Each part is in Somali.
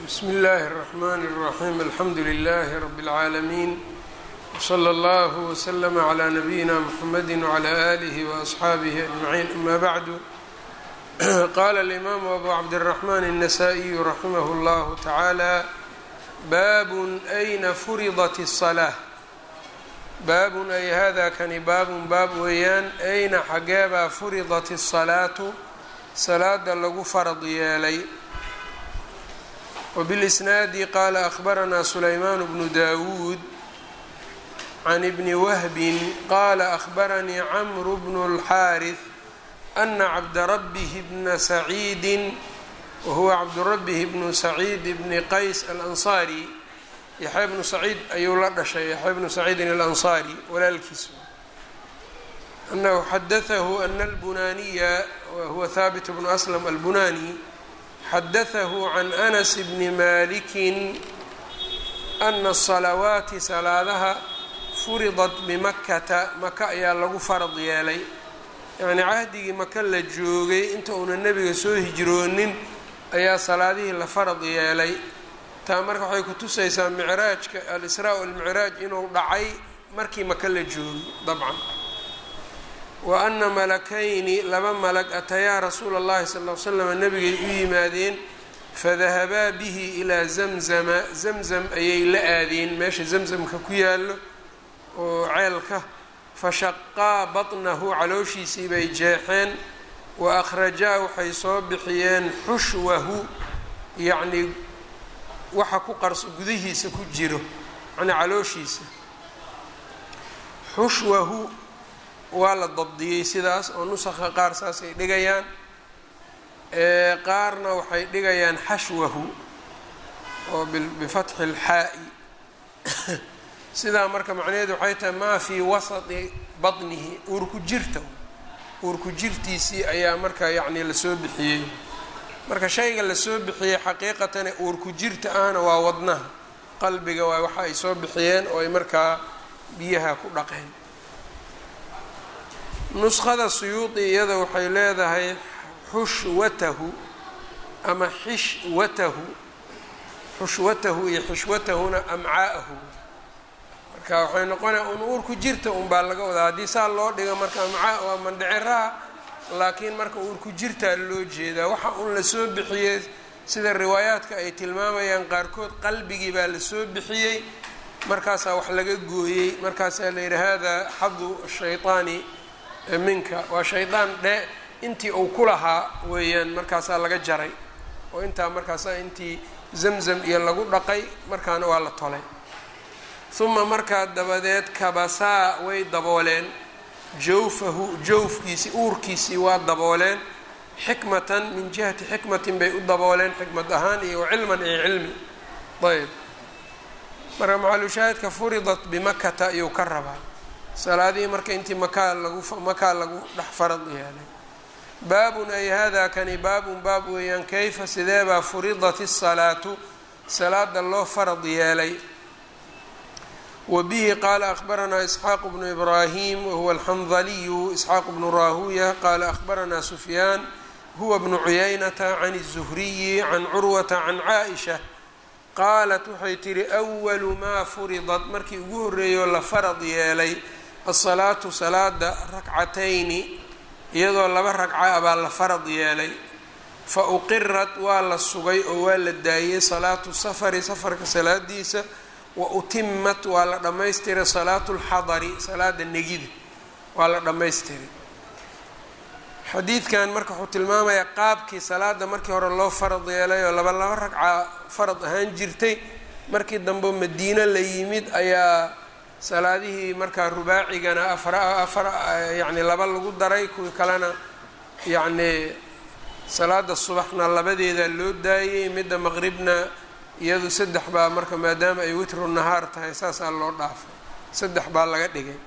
bsmi اllahi الرحmn الرaxيm alxamdu لlh rb العaalمين wslى اllه وslm عlى نabiyina mxamedi وعlى آlih وأصxaabih أجمعين ama bعdu qala الإmam أbu cabdالرحmn النsائي raximh اllah taعalى bab أyna furidat الصلاة baabun ay hada kani baabun baab weeyaan ayna xageebaa furidat الصalaatu salaada lagu farad yeelay wbilisnaadi qaala ahbaranaa sulaymaan bnu dawuud can ibni wahbin qaala ahbaranii camru bnu اlxaariث ana cabdarabihi bna saciidi wahuwa cabdurabihi bnu saciid bni qays alansaari yaxya bnu saciid ayuu la dhashay yaxya bnu saciidin alansaari walaalkiis anahu xadaahu ana albunaaniya wahuwa haabit bnu aslam albunani xadaahu can anas bni malikin ana asalawaati salaadaha furidat bimakata maka ayaa lagu farad yeelay yacnii cahdigii maka la joogay inta uuna nebiga soo hijroonin ayaa salaadihii la farad yeelay taa marka waxay ku tusaysaa micraajka al-israa walmicraaj inuu dhacay markii maka la joogay dabcan wa ana malakayni laba malag atayaa rasuula اllahi sal l slam nabigay u yimaadeen fadahabaa bihi ilaa zamzama zamzam ayay la aadeen meesha zamzamka ku yaallo oo ceelka fashaqaa baطnahu calooshiisii bay jeexeen wa akhrajaa waxay soo bixiyeen xushwahu yacnii waxa ku qarso gudihiisa ku jiro macnaa calooshiisa xushwahu waa la dabdiyey sidaas oo nusakha qaar saasay dhigayaan qaarna waxay dhigayaan xashwahu oo bifatxi اlxaa'i sidaa marka macnaheedu waxay tahay maa fii wasati baطnihi uurku jirta uurku jirtiisii ayaa marka yacni lasoo bixiyey marka shayga lasoo bixiyey xaqiiqatane uurku jirta ahna waa wadnaha qalbiga waa waxa ay soo bixiyeen oo ay markaa biyaha ku dhaqeen nuskhada suyuudi iyada waxay leedahay xushwatahu ama xishwatahu xushwatahu iyo xishwatahuna amcaa'ahu marka waxay noqonaya un uurku jirta unbaa laga wadaa haddii saa loo dhigo marka amcaa waa mandhiciraha laakiin marka uurku jirtaa loo jeedaa waxa un lasoo bixiyey sida riwaayaadka ay tilmaamayaan qaarkood qalbigii baa lasoo bixiyey markaasaa wax laga gooyey markaasaa la yidhi hada xadu shayطaani minka waa shaydaan dhe intii uu ku lahaa weeyaan markaasaa laga jaray oo intaa markaasaa intii zamzam iyo lagu dhaqay markaana waa la tolay uma markaa dabadeed kabasaa way dabooleen jawfahu jawfkiisii uurkiisii waa dabooleen xikmatan min jihati xikmatin bay u dabooleen xikmad ahaan iyo wacilman iyo cilmi ayb marka macalushaahidka furidat bimakata ayuu ka rabaa salaadihii marka intii makaa lagu makaa lagu dhex farad yeelay baabun ay hada kani baabun baab weeyaan kayfa sideebaa furidat الsalaatu salaada loo farad yeelay wbihi qaala ahbaranaa isxaaq bnu ibraahim wahuwa alxandaliyu isxaaq bnu raahuya qaala ahbaranaa sufyaan huwa bnu cuyaynata can الzuhriyi can curwata can caaisha qaalat waxay tihi أwalu maa furidat markii ugu horreeyoo la farad yeelay asalaatu salaada rakcatayni iyadoo laba ragca baa la farad yeelay fa uqirat waa la sugay oo waa la daayey salaatu safari safarka salaadiisa wa utimat waa la dhammaystiray salaatu lxadari salaada negida waa la dhammaystiray xadiidkan marka wuxuu tilmaamayaa qaabkii salaada markii hore loo farad yeelay oo laba laba ragca farad ahaan jirtay markii dambe madiino la yimid ayaa salaadihii markaa rubaacigana afar afar yacni laba lagu daray kuwii kalena yacnii salaada subaxna labadeeda loo daayey midda maqribna iyadu saddex baa marka maadaama ay witru nahaar tahay saasaa loo dhaafay saddex baa laga dhigay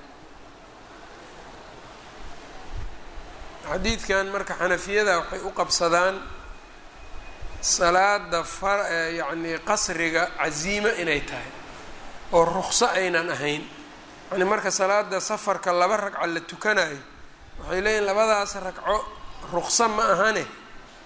xadiidkan marka xanafiyada waxay u qabsadaan salaada far yacnii qasriga casiimo inay tahay oo ruqso aynan ahayn yani marka salaada safarka laba ragca la tukanayo waxay leeyihin labadaas ragco ruqso ma ahane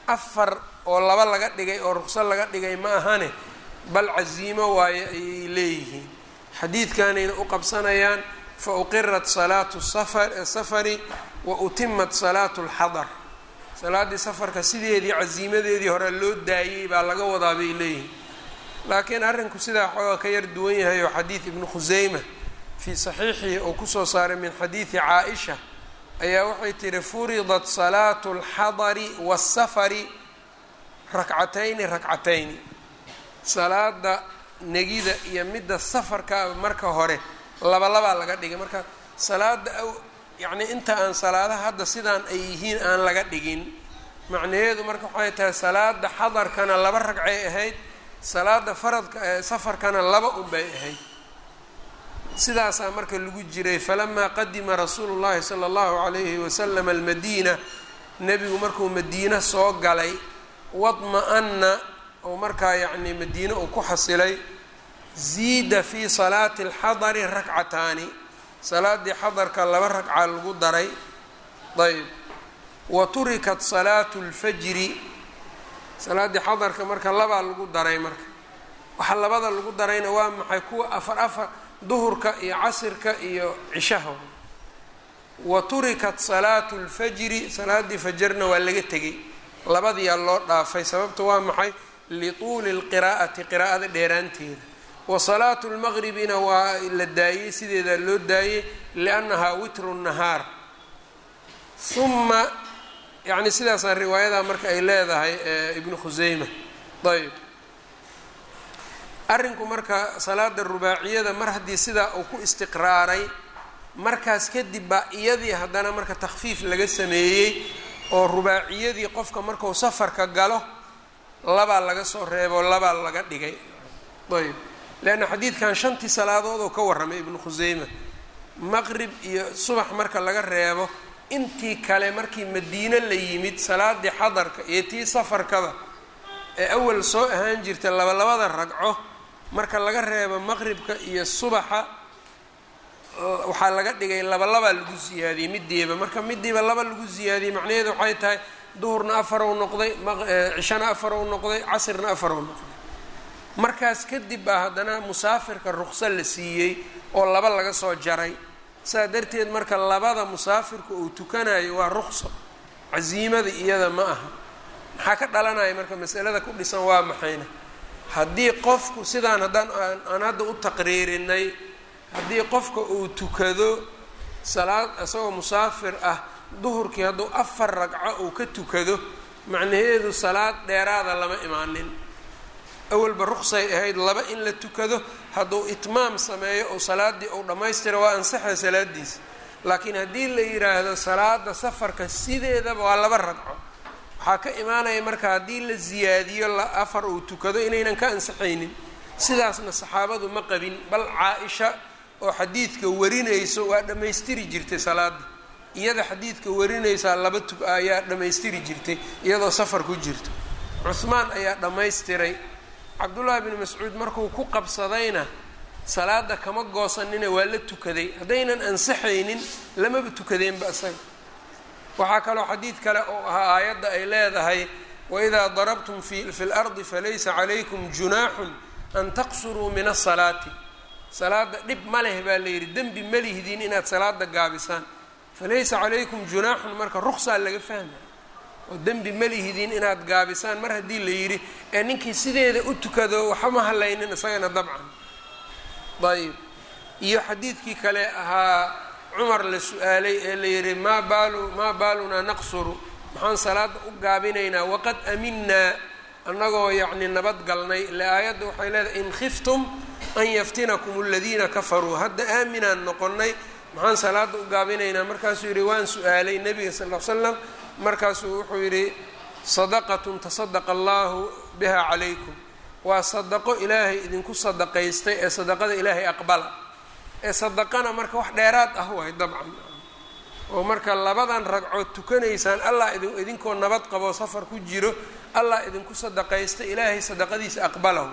afar oo laba laga dhigay oo ruqso laga dhigay ma ahane bal casiimo waaye ayay leeyihiin xadiidkanayna u qabsanayaan fa uqirat salaatu safari wa utimat salaatu lxadar salaaddii safarka sideedii casiimadeedii hore loo daayey baa laga wadaa bay leeyihiin laakiin arrinku sidaa xooga ka yar duwan yahay oo xadiid ibnu khuseyma fii saxiixihi uu kusoo saaray min xadiidi caa-isha ayaa waxay tihi furidat salaatu alxadari waasafari rakcatayni rakcatayni salaada negida iyo midda safarka marka hore laba labaa laga dhigay marka salaada yacnii inta aan salaadaha hadda sidaan ay yihiin aan laga dhigin macnaheedu marka waxay tahay salaada xadarkana laba ragcay ahayd salaada faradka safarkana laba unbay ahayd sidaasaa marka lagu jiray falamaa qadima rasuulu llahi sala allahu calayhi wasalam almadiina nebigu markuu madiine soo galay wadma-ana oo markaa yacnii madiine uu ku xasilay ziida fii salaati alxadari rakcataani salaaddii xadarka laba ragca lagu daray ayb wa turikat salaatu lfajri salaaddii xadarka marka labaa lagu daray marka waxa labada lagu darayna waa maxay kuwa afar afar duhurka iyo casirka iyo cishaha wa turikat salaatu lfajri salaaddii fajarna waa laga tegay labadiyaa loo dhaafay sababta waa maxay lituuli lqiraa'ati qiraa'ada dheeraanteeda wa salaatu lmaqribina waa la daayey sideedaa loo daayey liannahaa witru nahaar uma yacni sidaasaa riwaayadaa marka ay leedahay ibnu khuseyma ayb arrinku marka salaada rubaaciyada mar haddii sidaa uu ku istiqraaray markaas kadib baa iyadii haddana marka takhfiif laga sameeyey oo rubaaciyadii qofka marku safarka galo labaa laga soo reebo labaa laga dhigay ayb leanna xadiidkan shantii salaadood oo ka warramay ibnu khuseyma maqrib iyo subax marka laga reebo intii kale markii madiine la yimid salaadii xadarka iyo tii safarkaba ee awal soo ahaan jirta labalabada ragco marka laga reebo maqribka iyo subaxa waxaa laga dhigay labalabaa lagu siyaadiyey midiiba marka midiiba laba lagu siyaadiyey macnaheedu waxay tahay duhurna afarow noqday cishana afarow noqday casirna afarow noqday markaas kadib baa haddana musaafirka ruqso la siiyey oo laba laga soo jaray saa darteed marka labada musaafirka uu tukanayo waa ruqso casiimada iyada ma aha maxaa ka dhalanaya marka masalada ku dhisan waa maxayna haddii qofku sidaan haddaan aan hadda u taqriirinay haddii qofka uu tukado salaad isagoo musaafir ah duhurkii hadduu afar ragco uu ka tukado macnaheedu salaad dheeraada lama imaanin awalba ruqsay ahayd laba in la tukado hadduu itmaam sameeyo oo salaaddii uu dhammaystiro waa ansaxa salaadiisa laakiin haddii la yidhaahdo salaada safarka sideedaba waa laba ragco waxaa ka imaanaya marka haddii la siyaadiyo afar uu tukado inaynan ka ansaxaynin sidaasna saxaabadu ma qabin bal caa-isha oo xadiidka warinayso waa dhammaystiri jirtay salaada iyada xadiidka warinaysaa laba tug ayaa dhammaystiri jirtay iyadoo safar ku jirto cuhmaan ayaa dhammaystiray cabdullaahi bni mascuud markuu ku qabsadayna salaada kama goosanina waa la tukaday haddaynan ansaxaynin lamaba tukadeenba isaga waxaa kaloo xadiid kale oo ahaa aayadda ay leedahay waidaa darabtum fi lardi falaysa calaykum junaaxun an taqsuruu min asalaati salaada dhib ma leh baa la yidhi dembi ma lihdiin inaad salaada gaabisaan falaysa calaykum junaaxun marka ruqsaa laga fahmaya oo dembi ma lihdiin inaad gaabisaan mar haddii la yidhi ee ninkii sideeda u tukado waxama hadlaynin isagana dabcan ayb iyo xadiidkii kale ahaa cumar la su-aalay ee la yidhi maa baalu maa baalunaa naqsuru maxaan salaada u gaabinaynaa waqad aminaa annagoo yacni nabad galnay ile aayadda waxay leedahay in khiftum an yaftinakum aladiina kafaruu hadda aaminaan noqonnay maxaan salaada u gaabinaynaa markaasuu yidhi waan su-aalay nebiga sal l l slam markaasuu wuxuu yidhi sadaqatun tasadaqa allahu biha calaykum waa sadaqo ilaahay idinku sadaqaystay ee sadaqada ilaahay aqbala ee sadaqana marka wax dheeraad ah waay dabcan oo marka labadan ragcood tukanaysaan allah idinkoo nabad qabo safar ku jiro allah idinku sadaqaysta ilaahay sadaqadiisa aqbalahu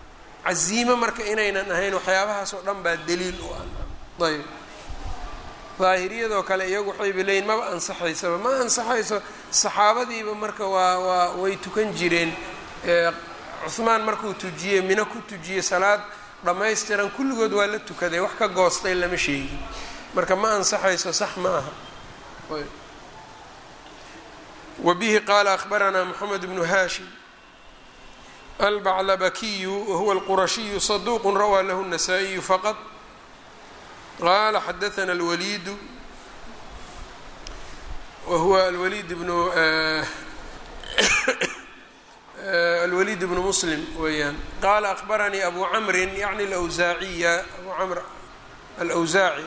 casiimo marka inaynan ahayn waxyaabahaas oo dhan baa daliil u ah ayb daahiriyadoo kale iyagu waxayba leeyiin maba ansaxaysaba ma ansaxayso saxaabadiiba marka waa waa way tukan jireen cuhmaan markuu tujiyey mino ku tujiyey salaad dhammaystiran kulligood waa la tukaday wax ka goostay lama sheegin marka ma ansaxayso sax ma aha wa bihi qaala akhbaranaa moxamed bnu haashim albaclabakiyu wahuwa alqurashiyu saduuqu rawaa lahu الnasaa-iyu faqad qala xadaثna اlwaliidu wahuwa alwaliid bnu alwaliid bnu muslim weeyaan qaala akbaranii abu camrin yacni alawsaaciya abu camr alawsaaci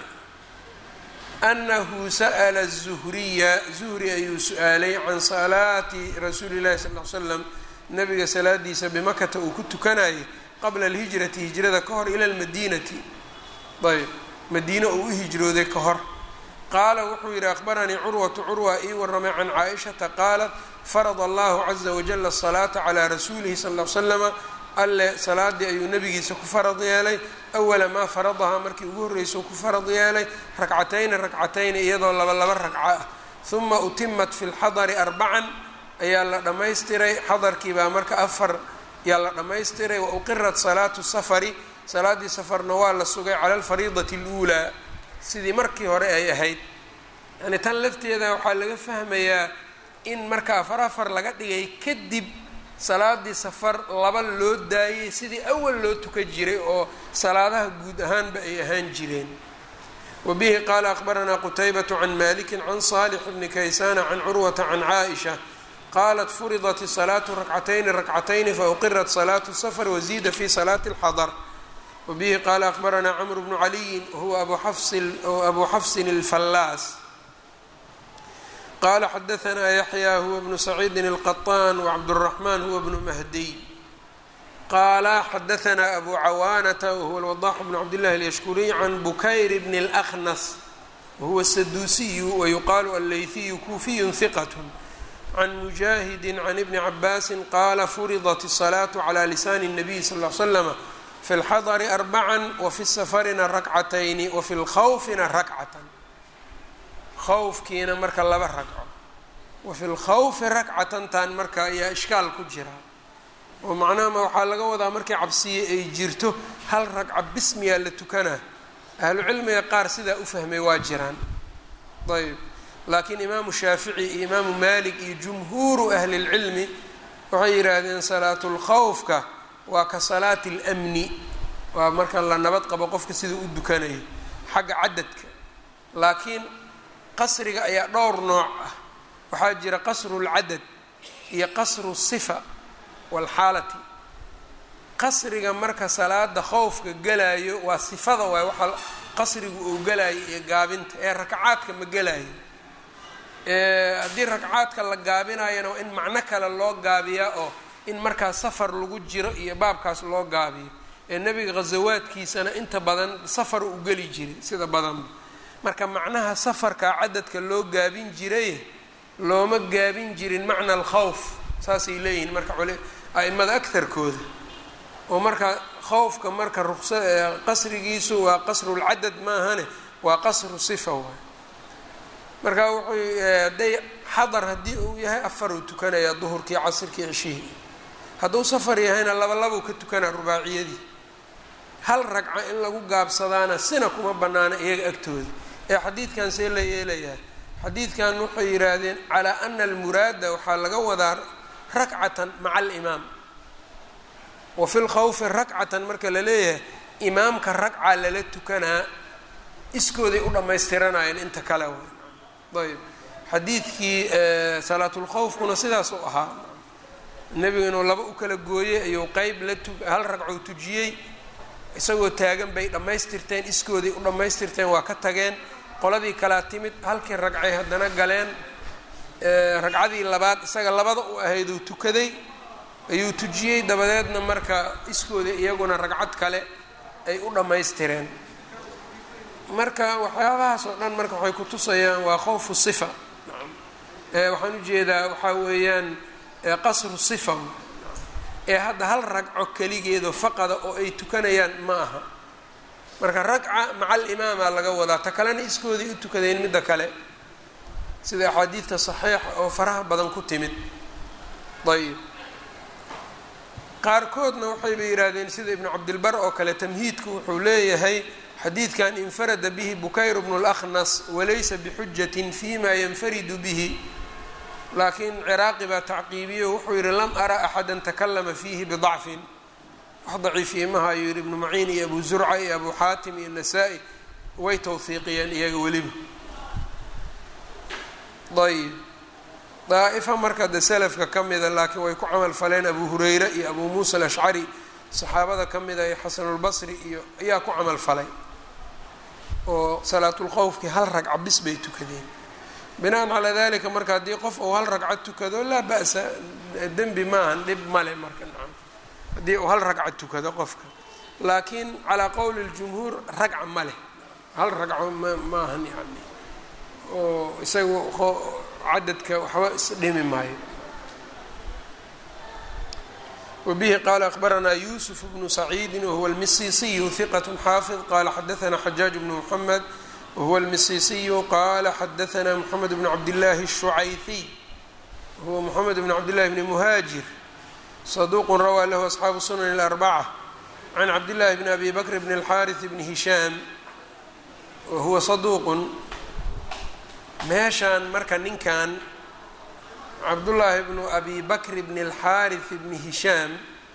anahu sa'la الzuhriya zuhri ayuu su-aalay can salaati rasuuli اllahi sal ly slam nabiga salaadiisa bimakata uu ku tukanayay qabla alhijrati hijrada ka hor ila lmadiinati ayb madiine uu u hijrooday ka hor qaala wuxuu yidhi akhbaranii curwatu curwa ii waramay can caaishata qaalat farada allahu caza wajala asalaata calaa rasuulihi sal l slama alle salaadii ayuu nabigiisa ku farad yeelay awala maa faradahaa markii ugu horreysau ku farad yeelay rakcatayni rakcatayni iyadoo laba laba ragco ah huma utimat fi lxadari arbacan ayaa la dhammaystiray xadarkii baa marka afar yaa la dhammaystiray wa uqirat salaatu safari salaaddii safarna waa la sugay cala alfariidati اluulaa sidii markii hore ay ahayd yani tan lafteeda waxaa laga fahmayaa in marka afar afar laga dhigay kadib salaadii safar laba loo daayey sidii awal loo tukan jiray oo salaadaha guud ahaanba ay ahaan jireen wa bihi qaala akhbaranaa qutaybatu can maliki can saalix bni kaysana can curwata can caaisha qaalat furidat salaatu rakcatayni rakcatayni fauqirat salaatu safar waziida fi salaati اlxadar wbihi qaala akhbaranaa cmr bnu caliyin wahuwa abu xafsin اlfallaas qaala xadaanaa yaxya huwa bnu saciidin اlqaطaan wcabdالraxman huwa bnu mahdiy qaala xadaanaa abu cawaanata wahuwa alwadax bnu cabdillahi اlyashkuriy can bukayr bn اlأkhnas wahuwa saduusiyu wayuqaalu alleyhiyu kuufiyu hiqat can mujaahidi can ibni cabaasi qaala furidat الsalaaةu calى lisaani الnabiy sal ly slama fi اlxadari arbacan wafi safarina rakcatayni wafi lkhawfina rakcatan khawfkiina marka laba ragco wafi lkhawfi rakcatantan marka ayaa ishkaal ku jira oo macnahama waxaa laga wadaa markii cabsiye ay jirto hal ragca bismiyaa la tukanaa ahlucilmiga qaar sidaa u fahmay waa jiraan ayb laakiin imaamu shaafici iyo imaamu malik iyo jumhuuru ahli اlcilmi waxay yidhaahdeen salaatu lkhawfka waa ka salaati اlmni waa marka la nabad qabo qofka sida u dukanayo xagga cadadka laakiin qasriga ayaa dhowr nooc ah waxaa jira qasru اlcadad iyo qasru الصifa wاlxaalati qasriga marka salaada khowfka gelayo waa sifada waay waxa qasrigu uu gelayo iyo gaabinta ee rakacaadka ma gelayo haddii rakacaadka la gaabinayana waa in macno kale loo gaabiyaa oo in markaa safar lagu jiro iyo baabkaas loo gaabiyo ee nebiga khasawaadkiisana inta badan safar u geli jiray sida badanba marka macnaha safarkaa cadadka loo gaabin jiray looma gaabin jirin macna alkhawf saasay leeyihiin marka a-imada agtarkooda oo marka khawfka marka ruqsa qasrigiisu waa qasrulcadad maahane waa qasru sifa waay marka wuxuu hadday xadar haddii uu yahay afar uu tukanayaa duhurkii casirkii cishihii hadduu safar yahayna laba labuu ka tukanaa rubaaciyadii hal ragca in lagu gaabsadaana sina kuma bannaana iyaga agtooda ee xadiidkan see la yeelayaa xadiidkan waxay yidhaahdeen calaa ana almuraada waxaa laga wadaa rakcatan maca alimaam wa fi lkhawfi rakcatan marka la leeyahay imaamka ragca lala tukanaa iskooday u dhammaystiranayeen inta kale ayb xadiidkii salaatulkhawfkuna sidaas u ahaa nebigu inuu laba u kala gooyey ayuu qeyb la tu hal ragcou tujiyey isagoo taagan bay dhammaystirteen iskooday u dhammaystirteen waa ka tageen qoladii kalaa timid halkii ragcay haddana galeen ragcadii labaad isaga labada u ahayduu tukaday ayuu tujiyey dabadeedna marka iskooda iyaguna ragcad kale ay u dhammaystireen marka waxyaabahaas oo dhan marka waxay ku tusayaan waa khowfu sifa waxaan ujeedaa waxaa weeyaan qasru sifa ee hadda hal ragco keligeedo faqada oo ay tukanayaan ma aha marka ragca maca alimaama laga wadaa ta kalena iskooday u tukadeen midda kale sida axaadiidta saxiixa oo faraha badan ku timid ayb qaarkoodna waxayba yidhaahdeen sida ibnu cabdilbar oo kale tamhiidku wuxuu leeyahay xadiidkan infarada bihi bukayr bnu اlأkhnas walaysa bixujatin fima yanfaridu bihi laakiin ciraaqi baa tacqiibiyo wuxuu yihi lam ara axada takalama fiihi bidacfin wax daciifiye maha ayuu yihi ibnu maciin iyo abu zurca iyo abu xaatim iyo nasaa-i way tawhiiqiyeen iyaga weliba ayb daa'ifa marka de selafka ka mida laakiin way ku camal faleen abu hureyre iyo abu muusa alashcari saxaabada ka mida iyo xasanulbasri iyo ayaa ku camal falay oo salaatulkhowfkii hal ragca bis bay tukadeen binaan calaa dalika marka haddii qof uu hal ragca tukado laa ba'sa dembi maahan dhib male marka nacam haddii uu hal ragca tukado qofka laakiin calaa qowli ljumhuur ragca ma leh hal ragco ma maahan yani oo isaga cadadka waxba isdhimi maayo wbihi qala akbaranaa yusuf bnu saciidi wahuwa almisisiyu hiqat xaafid qala xadaana xajaaj bnu mxamed wahuwa almisisiyu qala xadaana mxamed bnu cabdillahi الshucayfiy wahuwa mxamed bn cabdillahi bni muhaajir saduqu rawaa lahu asxaabu sunan اlarbaca can cabdillahi bni abi bakr bn اlxariث bni hishaam wahuwa saduuqun meeshaan marka ninkan cabdullaahi bnu abi bakr bn اlxaariث bni hishaam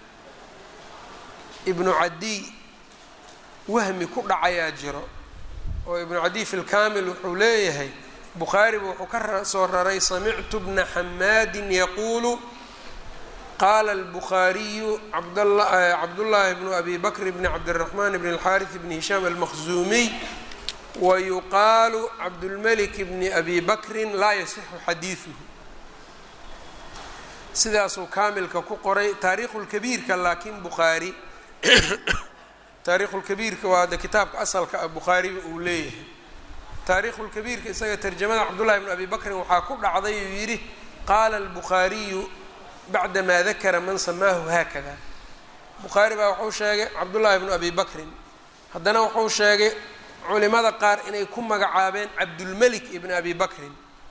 ibnu cadiy wahmi ku dhacayaa jiro oo ibnu cadiy fi lkamil wuxuu leeyahay bukhaariba wuxuu ka soo raray samictu bna xamaadin yaquulu qaala اlbukhaariyu cabdullaahi bnu abi bakr bni cabdالraxman bn اlxaariث bni hishaam almaqzuumiy wayuqaalu cabdulmelik bni abi bakrin laa yasixu xadiiduhu sidaasuu kaamilka ku qoray taariikhulkabiirka laakiin bukhaari taariikhulkabiirka waa de kitaabka asalka ah bukhaariba uu leeyahay taariikhulkabiirka isaga tarjamada cabdullahi bn abi bakrin waxaa ku dhacday uu yidhi qaala albukhaariyu bacda maa dakara man samaahu haakada bukhaari baa wuxuu sheegay cabdullaahi bnu abi bakrin haddana wuxuu sheegay culimada qaar inay ku magacaabeen cabdulmelik ibn abi bakrin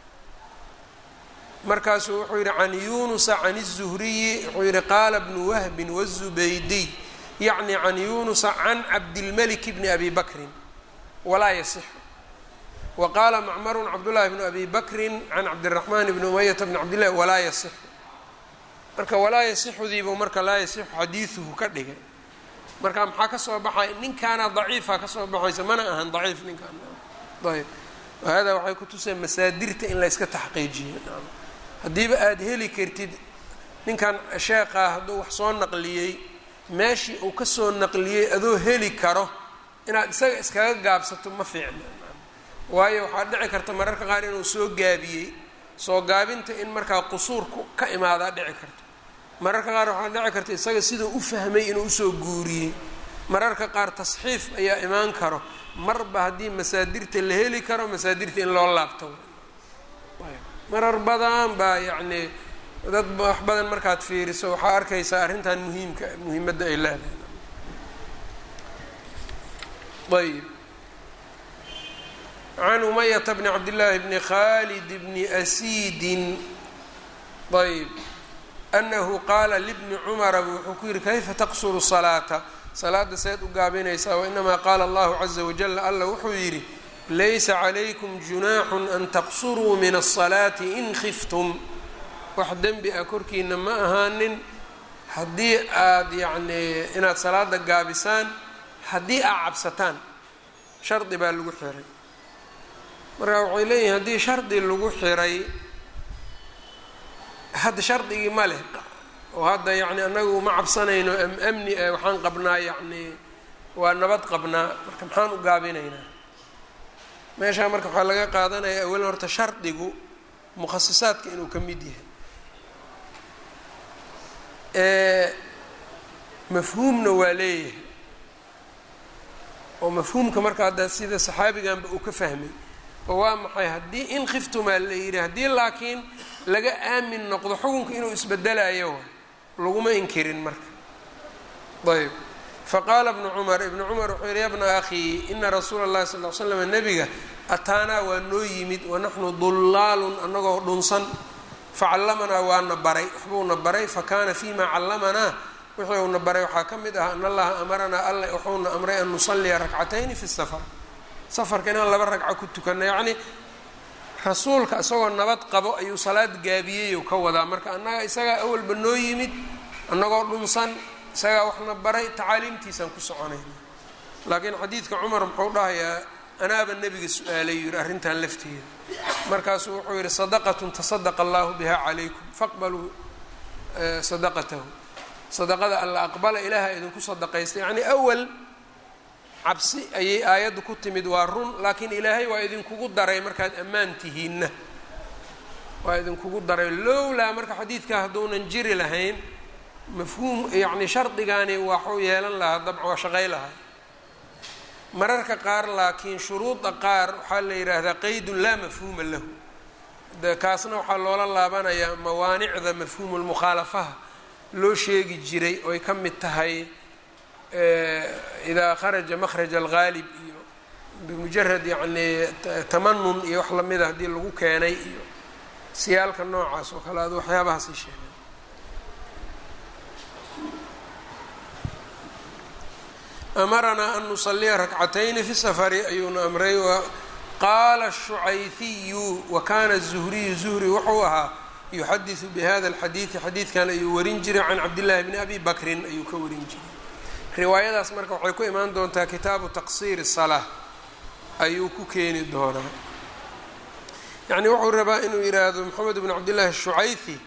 markaasuu wuxuu yidhi can yunusa can الzuhriyi wuxuu yihi qaala bnu wahbin wالzubaydiy yacni can yunusa can cabdilmelik bni abi bakrin walaa yasixu wa qaala macmarun cabdullahi bnu abi bakrin can cabdiraxmaan bni umayata bni cabdillahi walaa yasixu marka walaa yasixudiibuu marka laa yasixu xadiiduhu ka dhigay marka maxaa ka soo baxay ninkaana daciifa ka soo baxaysa mana ahan daciif ninkaan ayb hada waxay kutuseen masaadirta in la yska taxqiijiyo haddiiba aada heli kartid ninkan sheekhaa hadduu wax soo naqliyey meeshii uu ka soo naqliyey adoo heli karo inaad isaga iskaga gaabsato ma fiicna waayo waxaa dhici karta mararka qaar inuu soo gaabiyey soo gaabinta in markaa qusuurku ka imaadaa dhici karto mararka qaar waxaa dhici karta isaga siduu u fahmay inuu usoo guuriyey mararka qaar tasxiif ayaa imaan karo marba haddii masaadirta la heli karo masaadirta in loo laabto marar badan baa yacni dad wax badan markaad fiiriso waxaa arkaysaa arrintan muhiimka muhiimadda ay leedahay ayb can umayata bni cabdillaahi bni khalid bni asiidin ayb anahu qaala libni cumara wuxuu ku yihi kayfa taqsuru salaata salaada seed u gaabinaysaa wainamaa qaala allahu caza wajal alla wuxuu yidhi laysa calaykum junaaxun an taqsuruu min asalaati in khiftum wax dembi ah korkiina ma ahaanin haddii aada yacnii inaad salaada gaabisaan haddii aad cabsataan shardi baa lagu xiray marka waxay leeyihin haddii shardi lagu xiray hadda shardigii ma leh oo hadda yacni annagu ma cabsanayno am amni eh waxaan qabnaa yacnii waa nabad qabnaa marka maxaan u gaabinaynaa meeshaa marka waxaa laga qaadanaya awalan horta shardigu mukhasisaadka inuu ka mid yahay mafhuumna waa leeyahay oo mafhuumka marka hadda sida saxaabiganba uu ka fahmay oo waa maxay haddii in khiftumaa la yidhi haddii laakiin laga aamin noqdo xukunka inuu isbedelayo laguma inkirin marka ayb faqaala bnu cumar ibnu cumar wuxuu yihi ya bna akhii ina rasuula اllahi sal l slam nebiga ataanaa waa noo yimid wanaxnu dullaalun annagoo dhunsan facallamanaa waana baray waxbuuna baray fakaana fima callamanaa wixii uuna baray waxaa ka mid ah an allaha amaranaa alla wuxuuna amray an nusalliya rakcatayni fi safar safarka inaan laba ragco ku tukano yacni rasuulka isagoo nabad qabo ayuu salaad gaabiyey ka wadaa marka annaga isagaa awalba noo yimid annagoo dhunsan isagaa waxna baray tacaaliimtiisaan ku soconayna laakiin xadiidka cumar muxuu dhahayaa anaaba nebiga su-aalay yidhi arrintan lafteeda markaasuu wuxuu yidhi sadaqatun tasadaqa allahu biha calaykum faqbaluu sadaqatahu sadaqada alla aqbala ilaaha idinku sadaqaysta yacni awal cabsi ayay aayaddu ku timid waa run laakiin ilaahay waa idinkugu daray markaad ammaan tihiinna waa idinkugu daray lowlaa marka xadiidka hadduunan jiri lahayn mafhuum yacni shardigaani waxuu yeelan lahaa dabcan waa shaqay lahay mararka qaar laakiin shuruuda qaar waxaa la yidhaahdaa qeydun laa mafhuuma lahu de kaasna waxaa loola laabanayaa mawaanicda mafhuumulmukhaalafaha loo sheegi jiray oy ka mid tahay idaa kharaja makhraja alghaalib iyo bimujarad yacni tamanun iyo wax lamida haddii lagu keenay iyo siyaalka noocaas oo kale adu waxyaabahaasi sheegay amaranaa an nusaliya rakcatayni fi safari ayuuna amray qaala shucayfiyu wa kana zuhriyu zuhri wuxuu ahaa yuxadisu bihada alxadiidi xadiidkan ayuu warin jiray can cabdillahi bni abi bakrin ayuu ka warin jiray riwaayadaas marka waxay ku imaan doontaa kitaabu taqsiiri salaa ayuu ku keeni doonaa yacni wuxuu rabaa inuu yidhaahdo moxamed bn cabdillahi shucayfi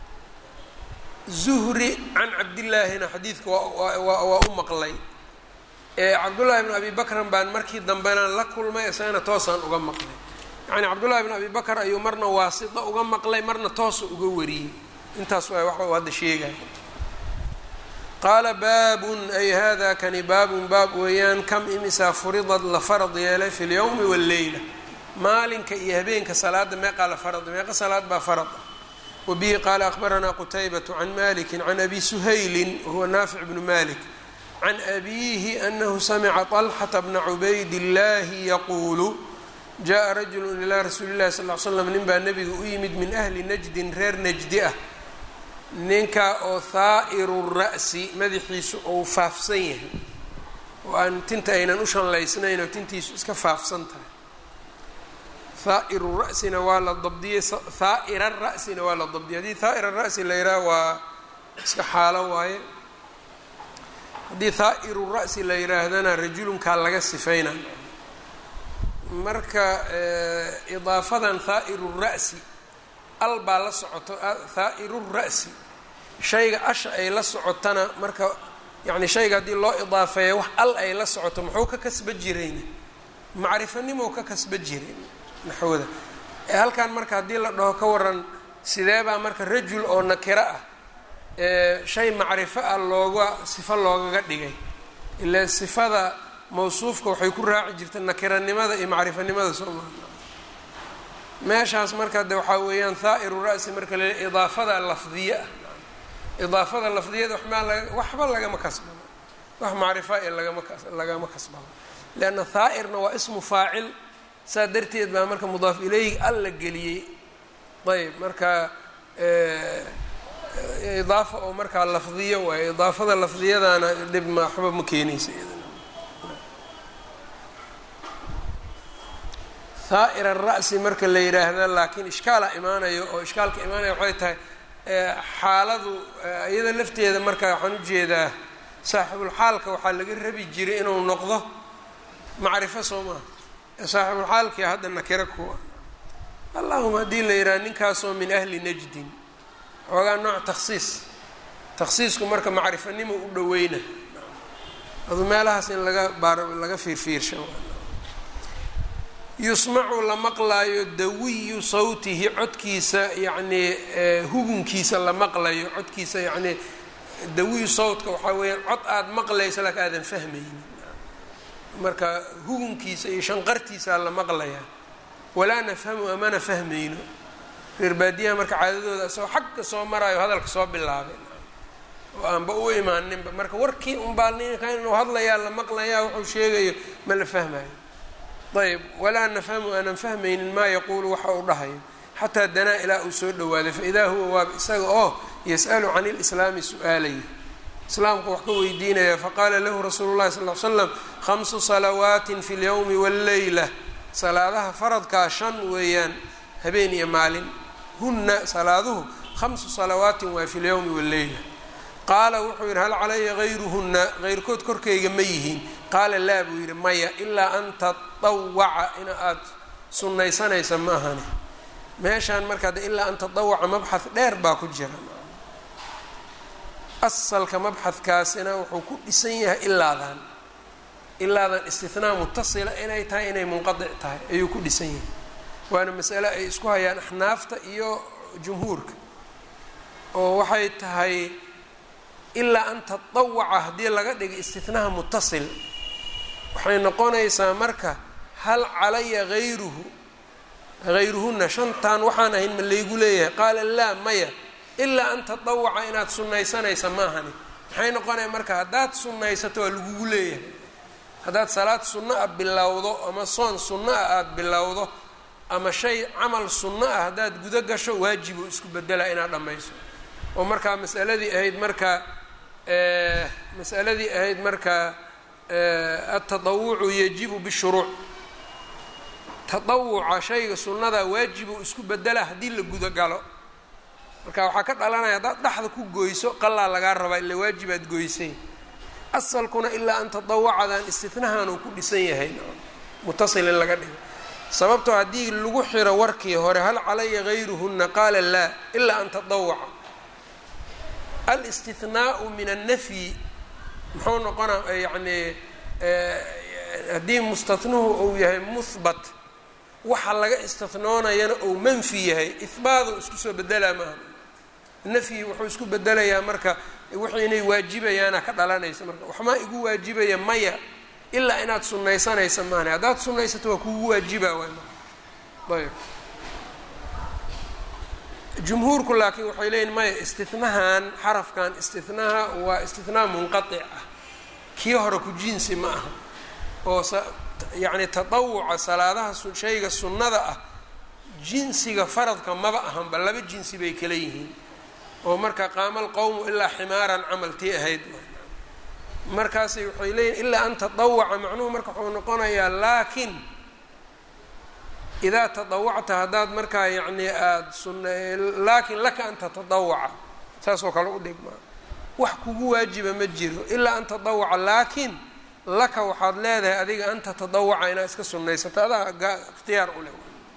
zuhri can cabdillaahina xadiidka waa u maqlay ee cabdullaahi bn abi bakran baan markii dambena la kulmay isagana toosaan uga maqlay yacni cabdullahi bn abi bakr ayuu marna waasita uga maqlay marna toosa uga wariyey intaas waa waxa uu hadda sheegaya qaala baabun ay hada kani baabun baab weeyaan kam imisaa furidad la farad yeelay fi lyowmi walleyla maalinka iyo habeenka salaada meeqaa la farad meeqa salaad baa farad ah wabihi qaala akhbaranaa qutaybatu can maliki can abi suhaylin wahuwa naafic bnu malik can abiihi anahu samica طalxata bna cubayd illahi yaquulu jaءa rajulu ilaa rasuuli llahi sal l slam nin baa nebiga u yimid min ahli najdin reer najdi ah ninka oo haa'iru ra'si madaxiisu ou faafsan yahay oo aan tinta aynan u shanlaysnayn oo tintiisu iska faafsan tahay haa'iru ra'sina waa la dabdiyey haa'ira ra'sina waa la dabdiyey haddii haa'ira ra'si la yidhaha waa iska xaalo waaye haddii haa'iru ra'si la yidhaahdana rajulunkaa laga sifayna marka idaafadan haa'iru ra'si al baa la socoto haa'iru ra'si shayga asha ay la socotana marka yacni shayga haddii loo idaafeeyo wax al ay la socoto muxuu ka kasba jirayna macrifanimow ka kasba jiray naxwada ee halkan marka haddii la dhaho ka waran sidee baa marka rajul oo nakiro ah shay macrifo ah looga sifo loogaga dhigay ilaa sifada mawsuufka waxay ku raaci jirta nakiranimada iyo macrifanimada soo maa meeshaas marka de waxaa weeyaan haa'iru ra'si marka la idaafada lafdiye ah idaafada lafdiyada waxmaa laga waxba lagama kasbado wax macrifa ee lagama kas lagama kasbado leanna haa'irna waa ismu faacil saa darteed baa marka mudaaf ileyhi al la geliyey ayb marka idaafa oo markaa lafdiyo waayo idaafada lafdiyadana dhib ma waxba ma keenaysa haa'ira ra'si marka la yidhaahda laakiin ishkaala imaanayo oo ishkaalka imaanaya waxay tahay xaaladu iyada lafteeda marka waxaan ujeedaa saaxibulxaalka waxaa laga rabi jiray inuu noqdo macrifo soo maha saaxibulxaalkii hadda nakiro kuwa allahuma haddii la yidhaha ninkaasoo min ahli najdin xoogaa nooc takhsiis takhsiisku marka macrifanimo u dhaweyna adu meelahaas in laga baar laga fiirfiirsha yusmacu la maqlaayo dawiyu sawtihi codkiisa yacnii hugunkiisa la maqlayo codkiisa yacnii dawiyu sawtka waxaa weeyaan cod aada maqlaysa laakin aadan fahmaynin marka hugunkiisa iyo shanqartiisaa la maqlayaa walaa nafhamu amana fahmayno reer baadiyaha marka caadadooda isagoo xagka soo maraayo hadalka soo bilaabay oo aanba u imaaninba marka warkii unbaa ninka inuu hadlayaa la maqlayaa wuxuu sheegayo ma la fahmayo ayb walaa nafhamu aanan fahmaynin maa yaquulu waxa uu dhahayo xataa danaa ilaa uu soo dhawaaday faidaa huwa waaba isaga oo yas'alu can ilislaami su-aalaya islaamku wax ka weydiinaya faqaala lahu rasuulu llahi sal l slam khamsu salawaatin fi lyowmi walleyla salaadaha faradkaa shan weeyaan habeen iyo maalin hunna salaaduhu khamsu salawaatin waa fi lyowmi walleyla qaala wuxuu yidhi hal calaya hayruhunna heyrkood korkayga ma yihiin qaala laa buu yidhi maya ilaa an tatawaca in aad sunnaysanaysa ma ahani meeshaan markaa de ilaa an tatawaca mabxad dheer baa ku jira asalka mabxadkaasina wuxuu ku dhisan yahay ilaadan ilaadan istinaa mutasila inay tahay inay munqadic tahay ayuu ku dhisan yahay waana masale ay isku hayaan axnaafta iyo jumhuurka oo waxay tahay ilaa an tatawaca haddii laga dhiga istinaha mutasil waxay noqonaysaa marka hal calaya hayruhu hayruhunna shantan waxaan ahayn ma laygu leeyahay qaala laa maya ilaa an tatawaca inaad sunnaysanaysa maahani maxay noqonaya marka haddaad sunnaysato waa lagugu leeyahay haddaad salaad sunno ah bilowdo ama soon sunno ah aada bilowdo ama shay camal sunno ah haddaad gudo gasho waajibo isku bedela inaad dhammayso oo markaa masaladii ahayd marka masaladii ahayd marka atatawucu yajibu bishuruuc tatawuca shayga sunnada waajibu isku bedela haddii la gudo galo marka waxaa ka dhalanaya haddaad dhexda ku goyso qalaa lagaa rabaa ila waajibaad goysay asalkuna ilaa an tatawacadan istinahanuu ku dhisan yahay mutasil in laga dhigo sababtoo haddii lagu xiro warkii hore hal calaya hayruhunna qaala laa ilaa an tatawaca alistinaau min annafyi muxuu noqonaa yacni haddii mustanuhu uu yahay muhbat waxa laga istinoonayana ou manfi yahay ihbaadu isku soo bedelaa maaha nafyi wuxuu isku bedelayaa marka wixii inay waajibayaana ka dhalanaysa marka waxmaa igu waajibaya maya ilaa inaad sunnaysanaysa maana haddaad sunnaysato waa kugu waajiba waay ayb jumhuurku laakiin waxay leeyihin maya istinahan xarafkan istinaha waa istinaa munqatic ah kii hore ku jinsi ma aha oo yacni tatawuca salaadaha shayga sunnada ah jinsiga faradka maba ahanba laba jinsi bay kala yihiin oo marka qaama alqowmu ilaa ximaaran camal tii ahayd markaasay waxay leeyihin ilaa an tatawaca macnuhu marka wuxuu noqonayaa laakiin idaa tadawacta haddaad markaa yacni aada sun laakin laka an tatadawaca saasoo kale u dhigmaa wax kugu waajiba ma jiro ilaa an tadawaca laakiin laka waxaad leedahay adiga an tatadawaca inaad iska sunnaysato adaa gaa ikhtiyaar u leh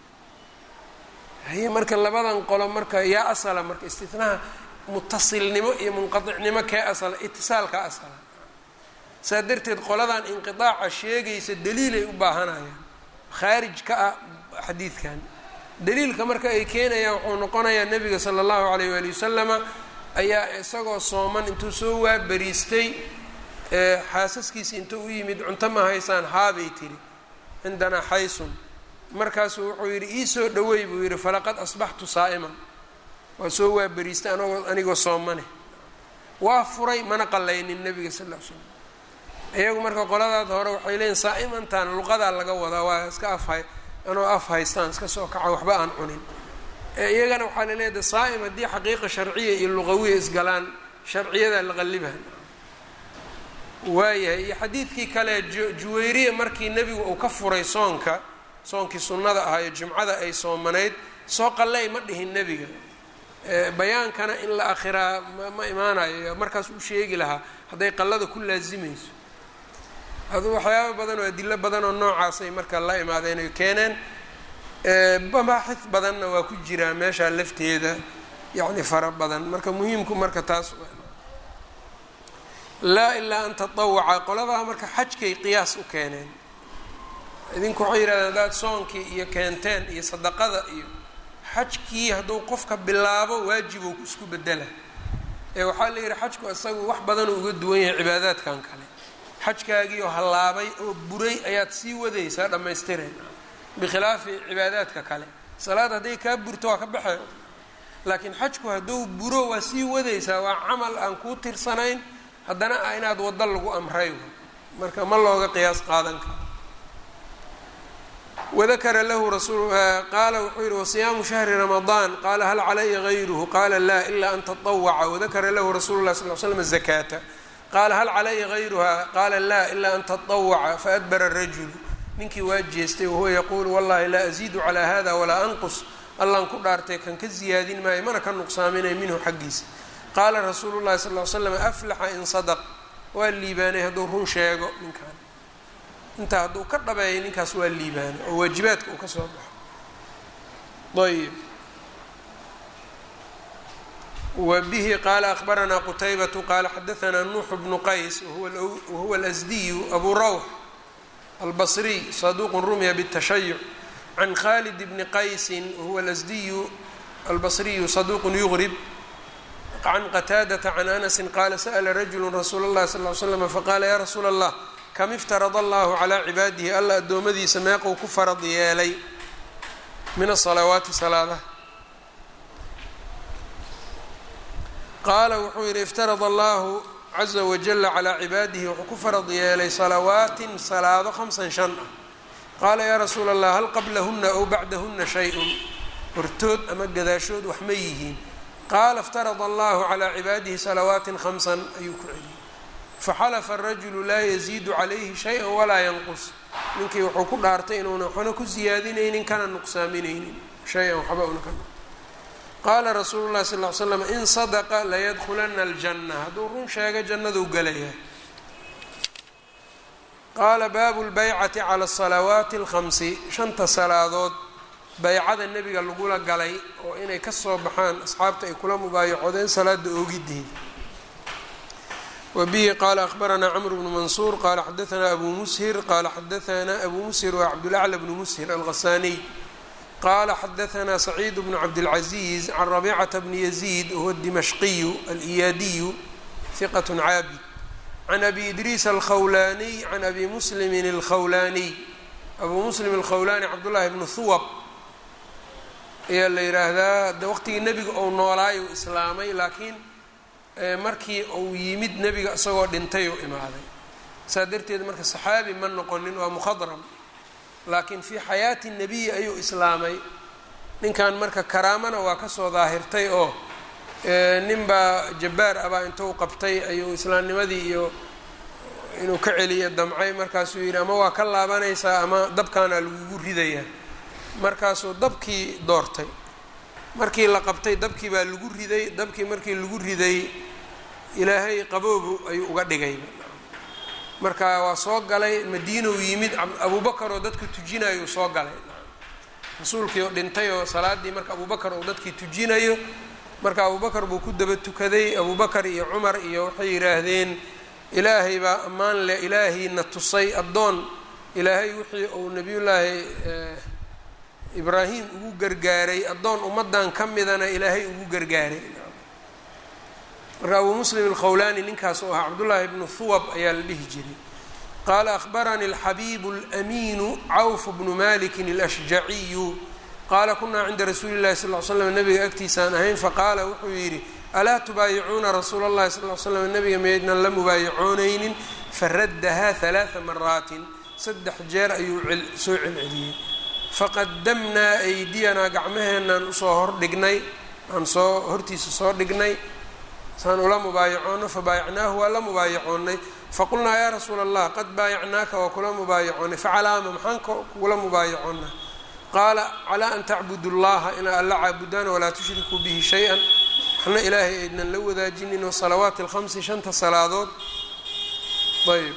haye marka labadan qolo marka yaa asala marka istinaha mutasilnimo iyo munqaicnimo kee asala itisaalka asala saa darteed qoladan inqiaaca sheegaysa daliilay u baahanayaan khaarij ka ah xadiidkan daliilka marka ay keenayaan wuxuu noqonayaa nebiga sala allahu alayh waali wasalama ayaa isagoo sooman intuu soo waabariistay xaasaskiisi intuu u yimid cunto ma haysaan haabay tiri cindanaa xaysun markaasuu wuxuu yidhi ii soo dhaweey buu yidhi falaqad asbaxtu saa'iman waa soo waabariistay anagoo anigoo soomane waa furay mana qallaynin nebiga sal ll ly slam iyagu marka qoladaad hore waxay leeyiin saa'imantan luqadaa laga wadaa waa iska afhay anoo af haystaan iska soo kaca waxba aan cunin iyagana waxaa la leeyahay saa'im haddii xaqiiqa sharciya iyo luqawiya isgalaan sharciyadaa la qallibaha waayahay iyo xadiidkii kale juwayriya markii nebigu uu ka furay soonka soonkii sunnada ahaa iyo jimcada ay soomanayd soo qalley ma dhihin nebiga bayaankana in la akhiraa ma imaanayo markaas u sheegi lahaa hadday qallada ku laasimayso aduu waxyaaba badan oo adilo badan oo noocaasay marka la imaadeen ay keeneen mabaaxid badanna waa ku jiraa meeshaa lafteeda yacni fara badan marka muhiimku marka taas laa ilaa an tatawaca qoladaa marka xajkay qiyaas u keeneen idinku waxay yidhahdeen haddaad soonkii iyo keenteen iyo sadaqada iyo xajkii hadduu qofka bilaabo waajibow isku bedela ee waxaa la yidhi xajku isagu wax badanuu uga duwan yahay cibaadaadkan kale xajkaagiioo hallaabay oo buray ayaad sii wadaysaa dhammaystireen bikhilaafi cibaadaadka kale salaad hadday kaa burto waa ka baxay laakiin xajku hadduu buro waa sii wadaysaa waa camal aan kuu tirsanayn haddana ah inaad waddo lagu amray marka ma looga qiyaas qaadan karo wadakara lahu rasul qaala wuxuu yihi wasiyaamu shahri ramadaan qaala hal calaya gayruhu qaala laa ilaa an taطawaca wadakara lahu rasuulu lah sal l slam zakaata qaala hal calaya gayruha qaala laa ilaa an taطawaca faadbara rajulu ninkii waa jeestay wahuwa yaquulu wallahi laa aziidu calaa hada walaa anqus allaan ku dhaartay kan ka ziyaadin maayo mana ka nuqsaaminay minhu xaggiisa qaala rasuulu llahi sal l slam aflaxa in sadaq waa liibaanay hadduu run sheego ninkaan intaa hadduu ka dhabeeyo ninkaas waa liibaanay oo waajibaadka uu ka soo baxo ayb wa bihi qaala akbaranaa qutaybatu qaala xadaanaa nuuxu bnu qays wahuwa alasdiyu abu rawx albasriy saduuqun rumya bالtashayuc can khalid bni qaysin wahuwa alasdiyu albasriyu saduuqun yugrib can qataadata can anasi qaala sa'la rajulu rasuula اllahi sal ly slam faqaala ya rasuula allah kam iftarada allahu calaa cibaadihi alla addoommadiisa meequu ku farad yeelay min asalawaati salaadaha qaala wuxuu yidhi iftarada allahu caza wajala calaa cibaadihi wuxuu ku farad yeelay salawaatin salaado hamsan shan ah qaala yaa rasuula allah hal qablahuna ow bacdahuna shay-un hortood ama gadaashood wax ma yihiin qaala iftarada allahu calaa cibaadihi salawaatin hamsan ayuu ku celiyey faxalafa arajulu laa yaziidu calayhi shay-an walaa yanqus ninkii wuxuu ku dhaartay inuuna waxna ku siyaadinaynin kana nuqsaaminaynin shay-an waxba una ka qaala rasuulu llahi sal ly slam in sadaqa layadkhulana aljanna hadduu run sheega jannaduu gelaya qaala baabu lbaycati cala asalawaati alkhamsi shanta salaadood baycada nebiga lagula galay oo inay kasoo baxaan asxaabta ay kula mubaayacodeen salaada oogideeda wa bihi qaala akhbaranaa cmr bnu mansuur qaala xadaanaa abu mushir qaala xadaanaa abu mushir waa cabdulacla bnu mushir alghasaniy qala xadaanaa saciid bnu cabdilcaziiz can rabicata bni yaziid wahuwa dimashqiyu aliyaadiyu hiqat caabid can abi idriis alkhawlaaniy can abi muslimin alkhawlaaniy abuu muslim alkhawlaani cabdullaahi bnu huwab ayaa la yidhaahdaa de waqtigii nebiga ou noolaayo islaamay laakiin markii uu yimid nebiga isagoo dhintay u imaaday saa darteed marka saxaabi ma noqonin waa mukhadram laakiin fii xayaati nebiyi ayuu islaamay ninkan marka karaamana waa kasoo daahirtay oo ninbaa jabbaar abaa intuu qabtay ayuu islaamnimadii iyo inuu ka celiyo damcay markaasuu yidhi ama waa ka laabanaysaa ama dabkaana lagugu ridayaa markaasuu dabkii doortay markii la qabtay dabkii baa lagu riday dabkii markii lagu riday ilaahay qaboobu ayuu uga dhigay marka waa soo galay madiinow yimid abubakar oo dadka tujinayo soo galay rasuulkii oo dhintay oo salaadii marka abubakar oo dadkii tujinayo marka abubakar buu ku daba tukaday abubakar iyo cumar iyo waxay yidhaahdeen ilaahay baa ammaan leh ilaahayna tusay addoon ilaahay wixii uu nebiyullaahi ibraahim ugu gargaaray addoon ummaddan ka midana ilaahay ugu gargaaray marka abuu muslim alkhawlaani ninkaas oo ahaa cabdullaahi bnu huwab ayaa la dhihi jiray qaala akhbaranii alxabiibu alamiinu cawf bnu malikin alashjaciyu qaala kunaa cinda rasuuli llahi sal l slam nabiga agtiisaan ahayn faqaala wuxuu yidhi alaa tubaayicuuna rasuula اllahi sal l slam nabiga maydnan la mubaayicoonaynin faraddahaa halaaa maraatin saddex jeer ayuu soo celceliyey faqadamnaa aydiyanaa gacmaheenaan usoo hordhignay aan soo hortiisa soo dhignay saan ula mubaayacoonno fabaayacnaahu waa la mubaayacoonnay faqulnaa yaa rasuula allah qad baayacnaaka waa kula mubaayacoonnay facalaama maxaan kugula mubaayacoonnaa qaala calaa an tacbudu llaha inaa alla caabudaan walaa tushrikuu bihi shay-an waxna ilaahay aydnan la wadaajinin wasalawaati alkhamsi shanta salaadood ayb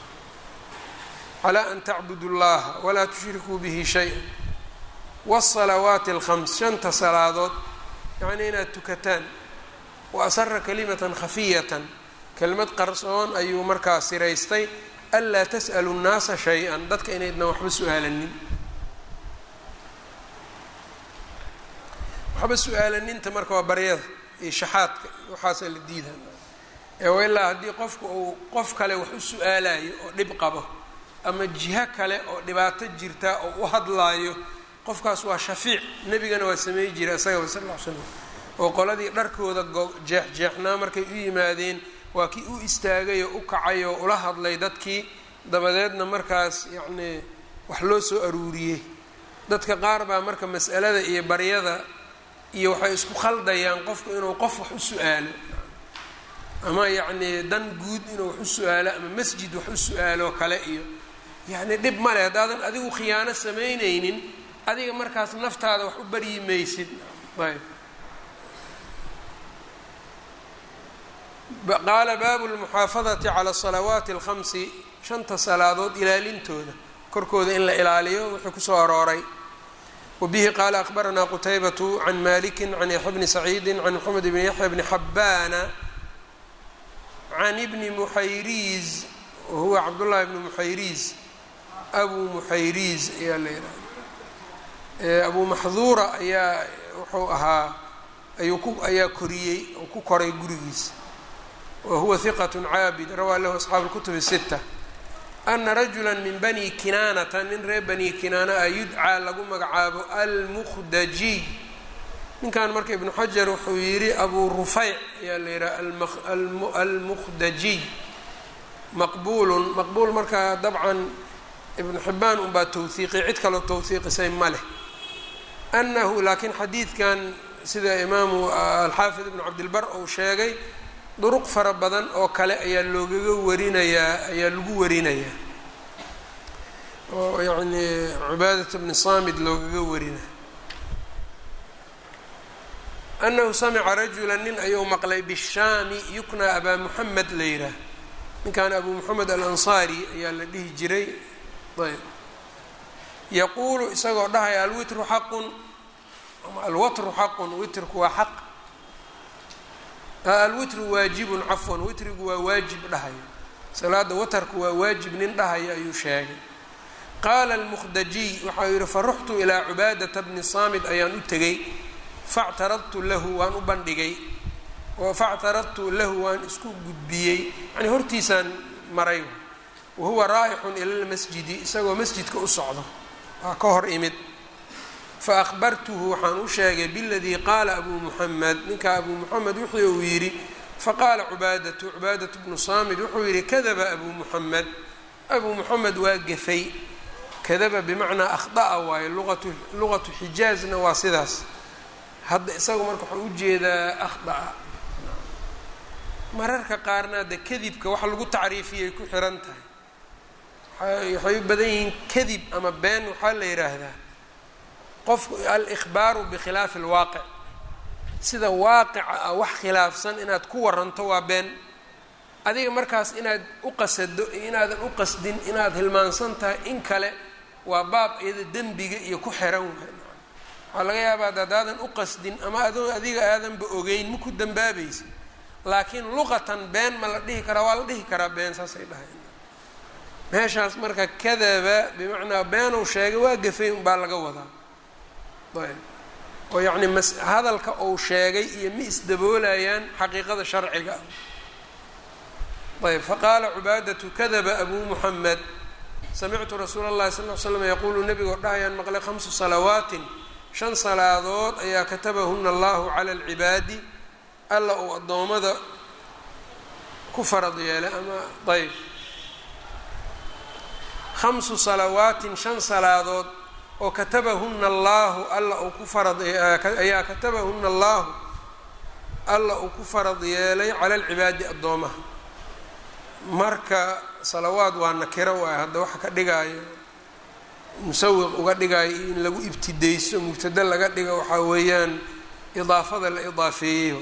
calaa an tacbudu llaha walaa tushrikuu bihi shay-an wasalawaati alkhams shanta salaadood yacnii inaad tukataan wa asara kalimatan khafiyatan kelimad qarsoon ayuu markaa siraystay anlaa tas'alu nnaasa shay-an dadka inaydnan waxba su-aalanin waxba su-aalaninta marka waa baryada iyo shaxaadka waxaasaa la diidaa ee ilaa haddii qofku uu qof kale wax u su-aalayo oo dhib qabo ama jiho kale oo dhibaato jirta oo u hadlaayo qofkaas waa shafiic nebigana waa sameey jiray isagaba sal ll ly slam oo qoladii dharkooda jeexjeexnaa markay u yimaadeen waa kii u istaagay oo u kacay oo ula hadlay dadkii dabadeedna markaas yacnii wax loo soo aruuriyey dadka qaar baa marka mas'alada iyo baryada iyo waxay isku khaldayaan qofku inuu qof wax u su-aalo ama yacnii dan guud inuu wax u su-aalo ama masjid wax u su-aalo kale iyo yacni dhib male haddaadan adigu khiyaano samaynaynin adiga markaas naftaada wax u baryi maysid ayb qaala baabu lmuxaafadati cala salawaati alkhamsi shanta salaadood ilaalintooda korkooda in la ilaaliyo wuxuu kusoo arooray wabihi qaala akbaranaa qutaybatu can maliki can yaxya bni saciidi can moxamed bni yaxya bni xabbaana can ibni muxayriiz wahuwa cabdullahi bni muxayriiz abu muxayriiz ayaa la yidhaha abu maxduura ayaa wuxuu ahaa ayuu ku ayaa koriyey oo ku koray gurigiisa wa huwa hiqat caabid rawaa lahu asxaabu lkutubi sita ana rajula min bani kinaanata nin reer bani kinaana a yudcaa lagu magacaabo almukhdajiy ninkan marka ibnu xajar wuxuu yidhi abu rufayc ayaa la yidhaha almukhdajiy maqbuulun maqbuul marka dabcan ibnu xibaan unbaa towhiiqi cid kaloo towhiiqisay ma leh anahu laakiin xadiidkan sida imaamu alxaafid ibnu cabdilbar uu sheegay duruq fara badan oo kale ayaa loogaga warinayaa ayaa lagu warinayaa oo yacni cubaadat bni saamid loogaga warinaya anahu samica rajula nin ayuu maqlay bishaami yuknaa abaa muxamed la yidhaah ninkan abu moxamed alansaari ayaa la dhihi jiray ayb yaquulu isagoo dhahaya alwitru xaqun alwatru xaqun witrku waa xaq alwitru waajibun cafwan witrigu waa waajib dhahayo salaada watarku waa waajib nin dhahayo ayuu sheegay qaala almukhdajiy waxau yihi faruxtu ilaa cubaadata bni saamid ayaan u tegey factaradtu lahu waan u bandhigay factaradtu lahu waan isku gudbiyey yani hortiisaan maray wahuwa raa'ixun ila lmasjidi isagoo masjidka u socdo waa ka hor imid faahbartuhu waxaan u sheegay biladii qaala abuu muxamed ninka abuu muxamed wuxuu uu yidhi faqaala cubaadatu cubaadatu bnu saamid wuxuu yidhi kadaba abuu muxamed abuu muxamed waa gafay kadaba bimacnaa akhda'a waayo luqatu luqatu xijaazna waa sidaas hadda isagu marka waxau ujeedaa akhda'a mararka qaarna de kadibka wax lagu tacriifiyay ku xiran tahay waxay u badan yihiin kadib ama been waxaa la yidhaahdaa qofku al-ikhbaaru bikhilaafi alwaaqic sida waaqica ah wax khilaafsan inaad ku waranto waa been adiga markaas inaad u qasado iyo inaadan u qasdin inaad hilmaansan tahay in kale waa baab iyada dembiga iyo ku xiran waay waxaa laga yaabaa ad haddaadan u qasdin ama adoo adiga aadanba ogeyn ma ku dambaabaysa laakiin luqatan been ma la dhihi karaa waa la dhihi karaa been saasay dhahay meeshaas marka kadaba bimacnaa beenuu sheegay waa gafay unbaa laga wadaa ayb oo yacni mas hadalka uu sheegay iyo ma isdaboolayaan xaqiiqada sharciga ah ayb faqaala cubaadatu kadaba abuu muxamed samictu rasuula اllahi sal ly slam yaquulu nebigoo dhahayaan maqlay khamsu salawaatin shan salaadood ayaa katabahuna allahu cala alcibaadi alla uu addoommada ku farad yeelay ama ayb khamsu salawaatin shan salaadood oo katabahuna allaahu alla uu ku farad ayaa katabahuna allaahu alla uu ku farad yeelay cala alcibaadi addoomaha marka salawaad waa nakiro waay hadda waxa ka dhigaayo musawiq uga dhigaayo in lagu ibtidayso mubtada laga dhigo waxaa weeyaan idaafada la idaafeeyey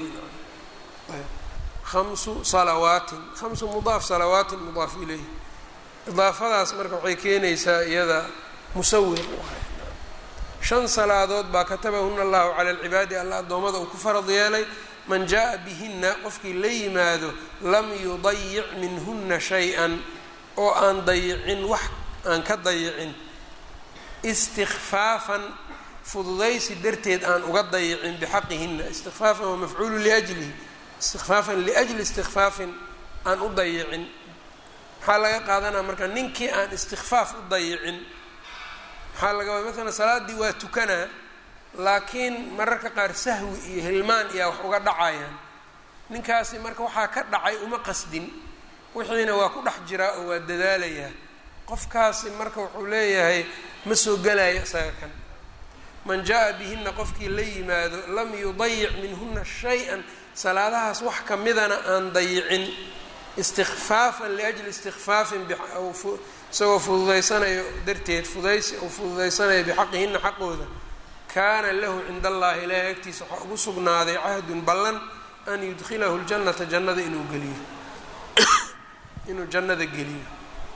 khamsu salawaatin khamsu mudaaf salawaatin mudaaf ileyh idaafadaas marka waxay keenaysaa iyada musawiq waay shan salaadood baa katabahuna allahu cala alcibaadi alla addoommada uu ku farad yeelay man jaa bihina qofkii la yimaado lam yudayic minhuna shay-an oo aan dayicin wax aan ka dayicin istikfaafan fududaysi darteed aan uga dayicin bixaqihina istikfaafan waa mafcuulu liajlihi istikfaafan liajli istikfaafin aan u dayicin maxaa laga qaadanaya marka ninkii aan istikfaaf u dayicin maxaa laga wada maalan salaaddii waa tukanaa laakiin mararka qaar sahwi iyo hilmaan iyaa wax uga dhacayaan ninkaasi marka waxaa ka dhacay uma qasdin wixiina waa ku dhex jiraa oo waa dadaalayaa qofkaasi marka wuxuu leeyahay ma soo gelayo isaga kan man jaa bihina qofkii la yimaado lam yudayic minhuna shay-an salaadahaas wax kamidana aan dayicin istikfaafan liajli istikfaafin isagoo fududaysanayo darteed fudaysi uu fududaysanayo bixaqihina xaqooda kaana lahu cinda allahi ilaahay agtiisa waxaa ugu sugnaaday cahdun ballan an yudkhilahu ljannata jannada inuu geliyo inuu jannada geliyo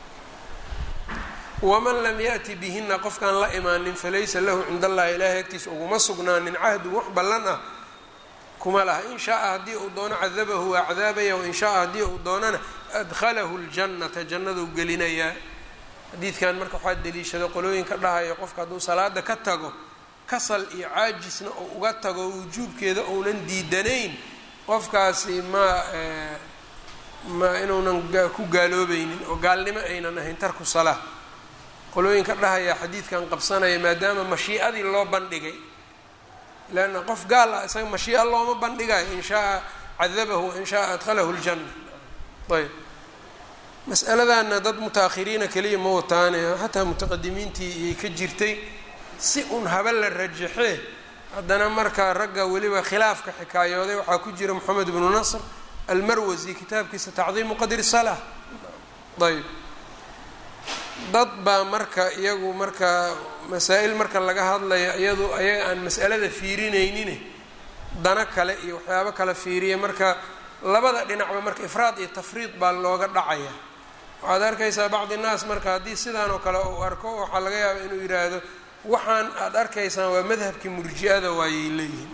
waman lam yaأti bihina qofkaan la imaanin falaysa lahu cinda allahi ilaahay agtiisa uguma sugnaanin cahdun wax ballan ah kuma laha in shaaa haddii uu doono cadabahu waa cadaabaya wain shaaa haddii uu doonana adkhalahu ljannata jannaduu gelinayaa xadiidkan marka waxaa deliishada qolooyinka dhahayo qofka hadduu salaada ka tago kasal iyo caajisna oo uga tago wujuubkeeda ounan diidanayn qofkaasi ma ma inuunan ku gaaloobaynin oo gaalnimo aynan ahayn tarku salaa qolooyinka dhahaya xadiidkan qabsanaya maadaama mashiicadii loo bandhigay leanna qof gaal ah isaga mashiica looma bandhigayo in shaaa cadabahu wain shaaa adkhalahu ljanna ayb mas'aladaana dad muta-akhiriina keliya ma wataane xataa mutaqadimiintii iyay ka jirtay si un haba la rajaxee haddana markaa ragga weliba khilaafka xikaayooday waxaa ku jira moxamed ibnu nasr almarwasi kitaabkiisa tacdiimu qadri salaa ayb dad baa marka iyagu marka masaa-il marka laga hadlayo iyadu ayaga aan mas'alada fiirinaynin dana kale iyo waxyaabo kale fiiriya marka labada dhinacba marka ifraad iyo tafriid baa looga dhacaya waxaad arkaysaa bacdi naas marka haddii sidaan oo kale uu arko waxaa laga yaaba inuu yidhaahdo waxaan aada arkaysaan waa madhabkii murji-ada waayay leeyihiin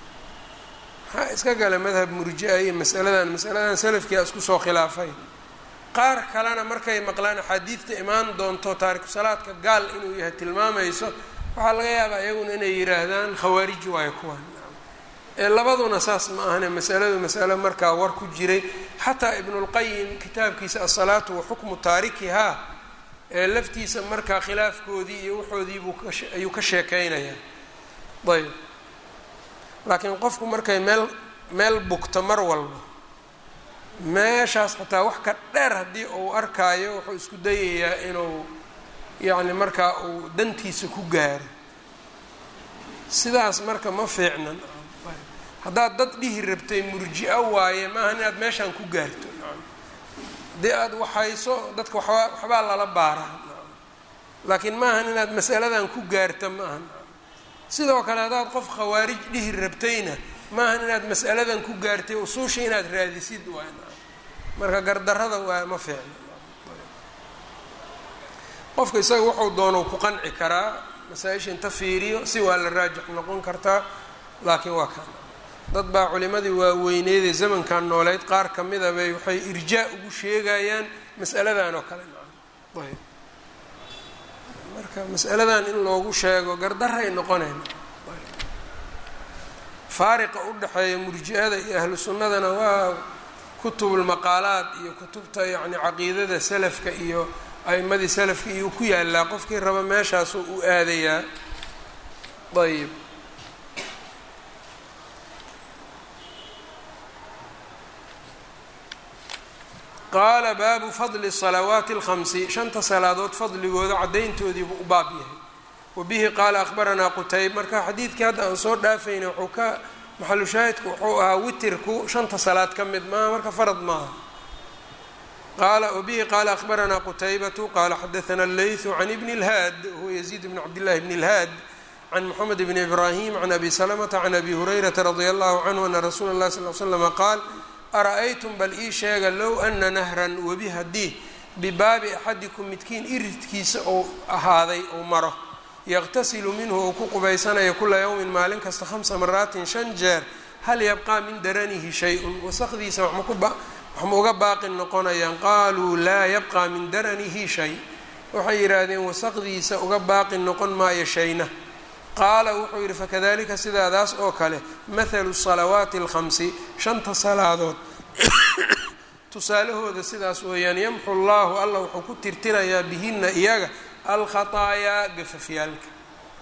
maxaa iska gala madhab murji-a iyo masaladan masaladan salafkia isku soo khilaafay qaar kalena markay maqlaan axaadiidta imaan doonto taariku salaadka gaal inuu yahay tilmaamayso waxaa laga yaabaa iyaguna inay yidhaahdaan khawaarij waayo kuwan ee labaduna saas ma ahane masaladu masalo markaa war ku jiray xataa ibnulqayim kitaabkiisa asalaatu wa xukmu taarikihaa ee laftiisa markaa khilaafkoodii iyo waxoodiibuu ayuu ka sheekeynayaa ayb laakiin qofku markay meel meel bugto mar walba meeshaas xataa wax ka dheer haddii uu arkaayo wuxuu isku dayayaa inuu yacni markaa uu dantiisa ku gaaro sidaas marka ma fiicnan haddaad dad dhihi rabtay murji-o waaye maaha inaad meeshaan ku gaarto haddii aada waxayso dadka waxbaa waxbaa lala baaraa laakiin maahan inaad masaladan ku gaarta maahan sidoo kale haddaad qof khawaarij dhihi rabtayna maahan inaad mas'aladan ku gaartay usuusha inaad raadisid waay marka gardarada waa ma fiicno qofka isaga wuxuu doono ku qanci karaa masaa-isha inta fiiriyo si waa la raajix noqon kartaa laakiin waa kan dad baa culimadii waaweyneedee zamankan nooleyd qaar ka mida bay waxay irjaa ugu sheegayaan mas'aladan oo kale ayb marka mas'aladan in loogu sheego gardaray noqonayn faariqa u dhexeeya murji-ada iyo ahlu sunnadana waa kutubulmaqaalaad iyo kutubta yacni caqiidada salafka iyo a'imadii salafka iyo ku yaalaa qofkii raba meeshaasuu u aadayaa ayb qaala baabu fadli salawaati alkhamsi shanta salaadood fadligooda caddayntoodiibuu u baab yahay wa bihi qaala akhbaranaa qutayb marka xadiidkii hadda aan soo dhaafayna wuxuu ka maxalu shaahidku wuxuu ahaa witirku shanta salaad ka mid maaha marka farad maaha qaala wabihi qaala akhbaranaa qutaybatu qaala xadaana allaythu can ibni اlhaad huwa yaziid bn cabdillahi bni اlhaad can moxamed bni ibraahim can abi salamata can abi hurayrata radia allahu canhu ana rasuula اllahi sal l slama qaal ara-aytum bal ii sheega low ana nahran webi haddii bibaabi axadikum midkiin iridkiisa ou ahaaday ou maro yaqtasilu minhu ou ku qubaysanayo kula yowmin maalin kasta hamsa maraatin shan jeer hal yabqaa min daranihi shay-un wasaqdiisa waxma uga baaqi noqonayaan qaaluu laa yabqaa min daranihi shay waxay yidhaahdeen wasaqdiisa uga baaqi noqon maayo shayna qaala wuxuu yidhi fakadalika sidaadaas oo kale mathalu salawaati alkhamsi shanta salaadood tusaalahooda sidaas weeyaan yamxu llaahu alla wuxuu ku tirtirayaa bihina iyaga alkhataayaa gafafyaalka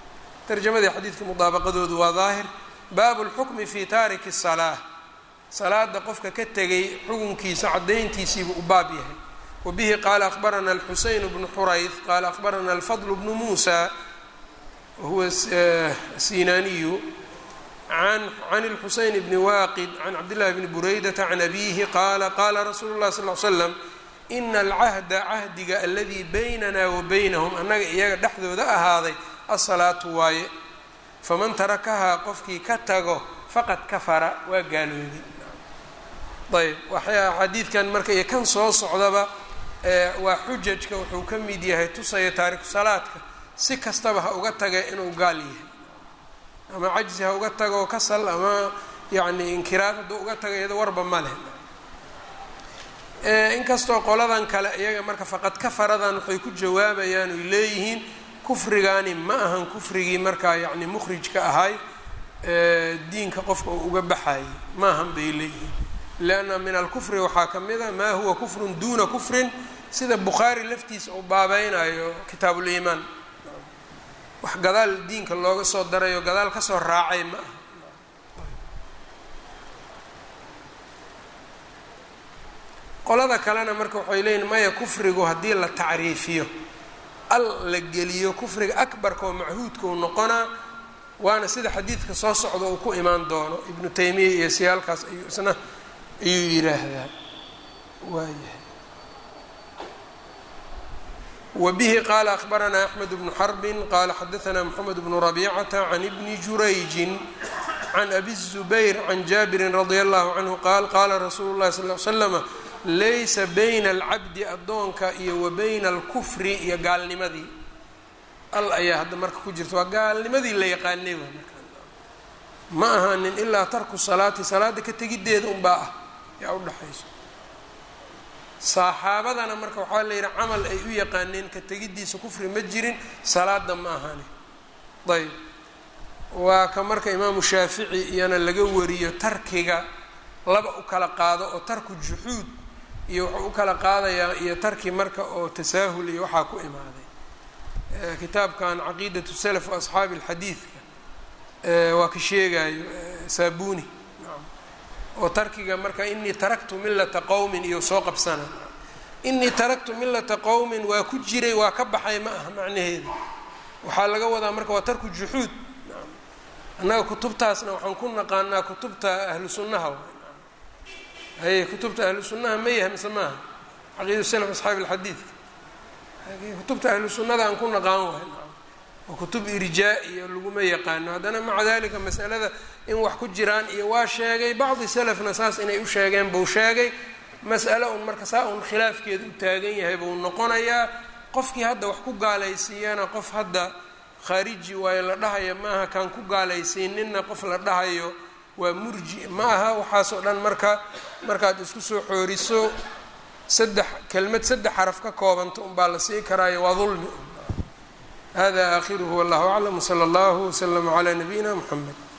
tarjamadii xadiidka mudaabaqadoodu waa daahir baabu lxukmi fi taariki salaa salaada qofka ka tegay xukunkiisa cadayntiisiibuu u baab yahay wa bihi qaala akhbarana alxuseyn bnu xurayd qaala akhbarana alfadl bnu muusa wahuwa sinaaniyu can اlxuseyn bni waaqid can cabdillahi bni buraydata can abihi qaala qaala rasuulu اlah sal l slam ina alcahda cahdiga aladii baynana wa baynahum annaga iyaga dhexdooda ahaaday asalaatu waaye faman tarakahaa qofkii ka tago faqad kafara waa gaalooday ayb waxaa xadiidkan marka iyo kan soo socdaba waa xujajka wuxuu ka mid yahay tusaya taariku salaadka si kastaba ha uga taga inuu gaal yahay ama cajzi ha uga tago kasal ama yacni inkiraad hadduu uga tago iyado warba ma leh inkastoo qoladan kale iyaga marka faqad kafaradan waxay ku jawaabayaan oy leeyihiin kufrigaani ma ahan kufrigii markaa yacni mukhrijka ahay diinka qofka uu uga baxayay ma ahan bay leeyihiin leanna min alkufri waxaa ka mid a maa huwa kufrun duuna kufrin sida bukhaari laftiisa uu baabeynayo kitaabuliimaan wax gadaal diinka looga soo darayo gadaal kasoo raacay ma aha qolada kalena marka waxay leeyihin maya kufrigu haddii la tacriifiyo al la geliyo kufriga akbarka oo machuudka uu noqonaa waana sida xadiidka soo socda uu ku imaan doono ibnu taymiya iyo siyaalkaas ayuu isna ayuu yiraahdaa waayahay wbihi qala akhbaranaa axmed bnu xarbin qala xadaanaa mxamed bnu rabicata can ibni jurayjin can abi zubayr can jaabirin radia allahu canhu qaal qaala rasuulu llahi sal l slama laysa bayna alcabdi addoonka iyo wa bayna alkufri iyo gaalnimadii al ayaa hadda marka ku jirta waa gaalnimadii la yaqaanay ma ahaanin ilaa tarku salaati salaada ka tegiddeeda unbaa ah yaa udhaxayso saxaabadana marka waxaa la yidhi camal ay u yaqaaneen ka tegiddiisa kufri ma jirin salaada ma ahani ayb waa ka marka imaamu shaafici iyana laga wariyo tarkiga laba u kala qaado oo tarku juxuud iyo wuxuu u kala qaadayaa iyo tarki marka oo tasaahul iyo waxaa ku imaaday kitaabkan caqiidatu salaf wa asxaabi alxadiidka waa ka sheegayo saabuni oo tarkiga marka inii taraktu millata qowmin iyo soo qabsana inii taraktu millata qowmin waa ku jiray waa ka baxay ma aha macnaheeda waxaa laga wadaa marka waa tarku juxuud annaga kutubtaasna waxaan ku naqaanaa kutubta ahlu sunnaha haye kutubta ahlu sunnaha ma yahay mise maaha caqiida salaf asxaabi alxadiidka kutubta ahlu sunnada aan ku naqaan wahay oo kutub irjaa iyo laguma yaqaano haddana maca dalika masalada in wax ku jiraan iyo waa sheegay bacdi salafna saas inay u sheegeen buu sheegay mas'alo un marka saa un khilaafkeeda u taagan yahay buu noqonayaa qofkii hadda wax ku gaalaysiiyana qof hadda khaariji waayo la dhahaya maaha kaan ku gaalaysiininna qof la dhahayo waa murji ma aha waxaasoo dhan marka markaad isku soo xooriso saddex kelmad saddex xaraf ka koobanta unbaa la sii karaayo waa dulmi hada aakhiruhu wallahu aclam wsala allahu wslama calaa nabiyina mxamed